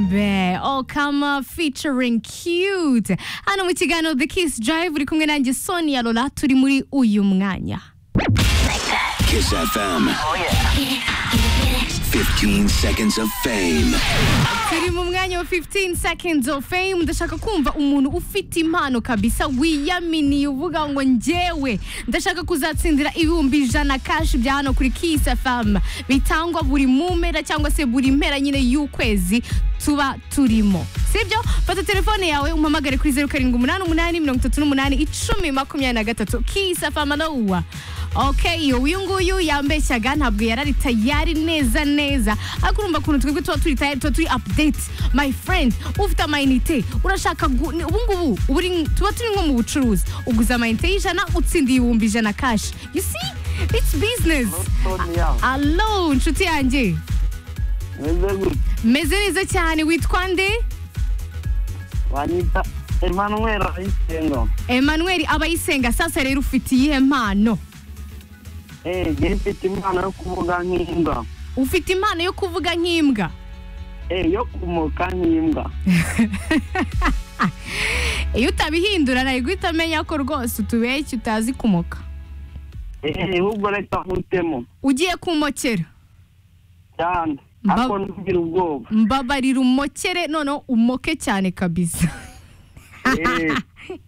Oh Come featuring Cute hano mu kiganiro The Kiss Drive uri kumwe nanjye Sonia Lola turi muri uyu mwanya Kiss FM. 15 seconds of fame. turi mu mwanya wa 15 seconds of fame ndashaka kumva umuntu ufite impano kabisa wiyaminiye uvuga ngo njyewe ndashaka kuzatsindira ibihumbi ijana kashi bya hano kuri Kiss FM bitangwa buri mu mpera cyangwa se buri mpera nyine y'ukwezi tuba turimo sibyo fata telefone yawe umpamagare kuri zeru karindwi umunani umunani mirongo itatu n'umunani icumi makumyabiri na gatatu Kiss FM aloha Okay, uyu nguyu yambeshyaga ntabwo yari ari tayari neza neza ariko urumva ukuntu twebwe tuba turi tayari tuba turi update my friend ufite amayinite urashaka gu- ni- ubu ngubu ubu uri- tuba turi nko mu bucuruzi uguze amayinite y'ijana utsinda ibihumbi ijana kashi you see it's business Sonia, alo inshuti yanjye meze gute meze neza cyane witwa nde wanyita Emmanuel Ayisengo Emmanuel abayisenga sasa rero ufite iyihe mpano eh njye mfite impano yo kuvuga nk'imbwa ufite impano yo kuvuga nk'imbwa eh yo kumoka nk'imbwa iyo utabihindura nari guhita amenya ko rwose utubeshya utazi kumoka eh ahubwo reka nkutemo ugiye kumokera cyane Mba- ariko ntugira ubwoba mbabarira umokere noneho umoke cyane kabisa eh